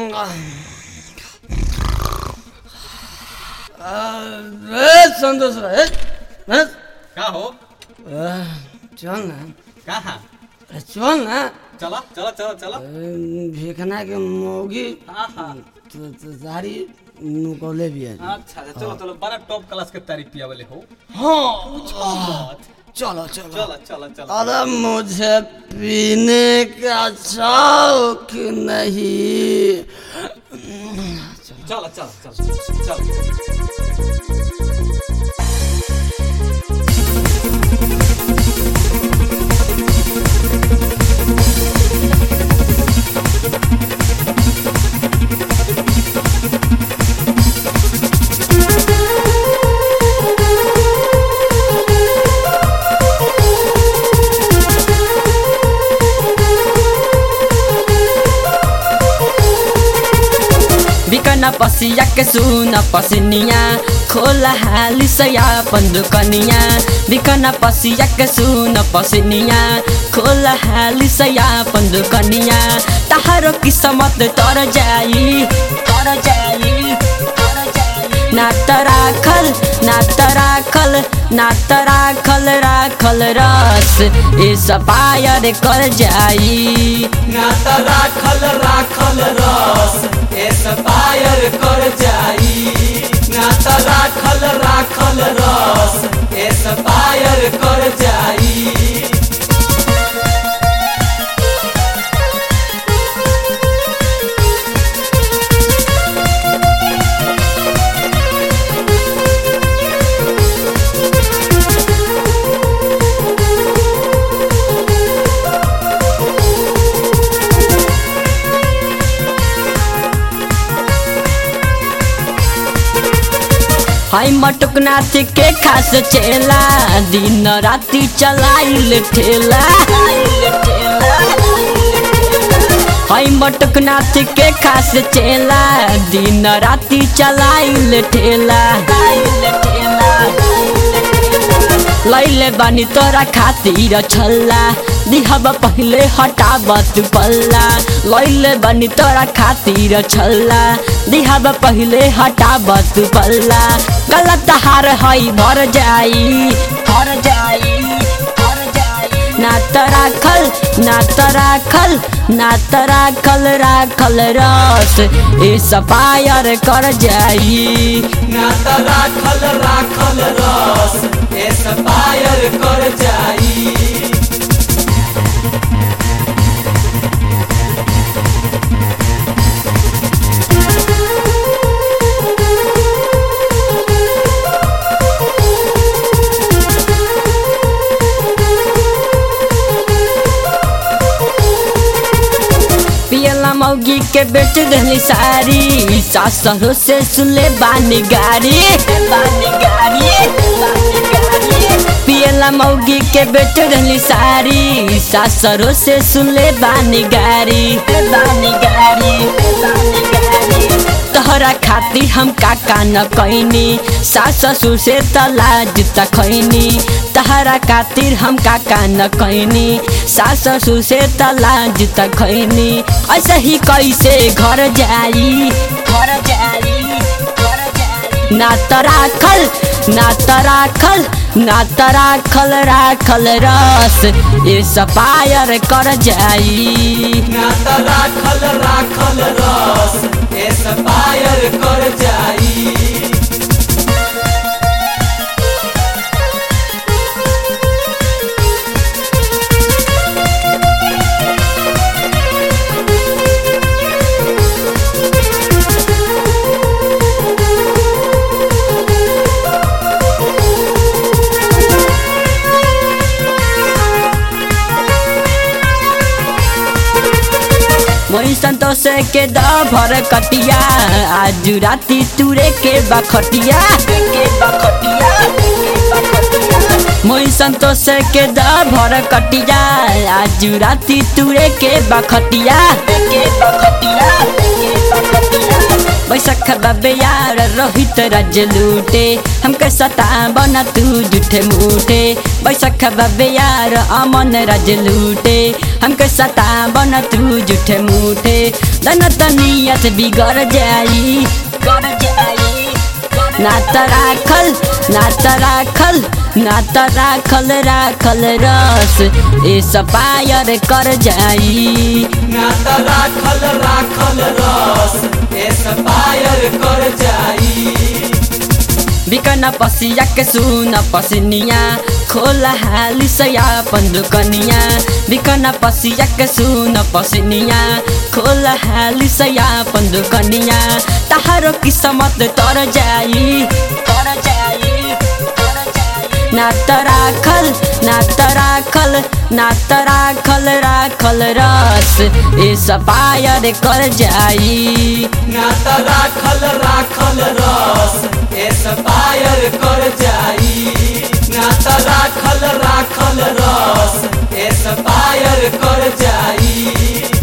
अरे संतोष रे हैं? का हो अ, चल ना कहा अरे चल ना चला चला चला चला अ, भिखना के मौगी आहा तो तो सारी नुकौले भी है अच्छा अच्छा चलो चलो बड़ा टॉप क्लास के तारीफ पिया वाले हो हाँ चलो चलो चला चला चला अरे मुझे पीने का शौक नहीं चला चला चला चला बिकन पसिया के सुन पसनिया खोला हाली सया पंदुकनिया बिकन पसिया के सुन पसनिया खोला हाली सया पंदुकनिया तहारो किस्मत तर जाई तर जाई तर जाई ना त राखल ना त राखल ना त राखल राखल रस ए सपायर कर जाई ना त राखल राखल रस एस्पायर कर जाई ना त राखल राखल रस एस्पायर कर जाई हाय मटुक नाथ के खास चेला दिन राती चलाइल ठेला हाय मटुक नाथ के खास चेला दिन राती चलाइल ठेला लैले बानी तोरा खातिर छल्ला दिहब पहिले हटाबत पल्ला लैले बानी तोरा खातिर छल्ला दिहब पहिले हटाबत पल्ला गलत हार हई भर जाई भर जाई भर जाई ना त राखल ना त राखल ना त राखल राखल रस ए सपायर कर जाई ना त राखल राखल रस एस्पायर कर जाई पियला मौगी के बेच देली सारी सासरो से सुले बानी गाड़ी बानी गाड़ी पियला मौगी के बेच देली सारी सासरो से सुले बानी गाड़ी बानी गाड़ी बानी गाड़ी तोहरा खातिर हम काका न कैनी सास ससुर से तलाज तखैनी तहरा खातिर हम काका न कैनी सास ससुर से तलाज तखैनी ऐसे ही कैसे घर जाई घर जाई घर जाई ना त राखल ना त राखल ना त राखल राखल रस ए सपायर कर जाई ना त राखल राखल रस एस्पायर कर जाई मोई संतोष के द भर कटिया आज राती तुरे के बखटिया के बखटिया मोई संतोष के द भर कटिया आज राती तुरे के बखटिया के बखटिया बैसख बाबे यार रोहित रज लूटे हमके सता बना तू जुठे मूठे बैसख बाबे यार अमन रज लूटे हमके सता बना तू जुठे मूठे दन तनियत बिगड़ जाई कर जाई ना त राखल ना त राखल ना त राखल राखल रस ए सपायर कर जाई ना त राखल राखल रस एसपायर कर जाई बिकन पसिया के सुन पसनिया खोला हाली सया पंदुकनिया बिकन पसिया के सुन पसनिया खोला हाली सया पंदुकनिया तहारो किस्मत तर जाई तर जाई तर जाई ना त राखल ना त राखल ना त राखल राखल रस ए सपायर कर जाई ना त राखल राखल रस एसपायर कर जाई ना त राखल राखल रस एसपायर कर जाई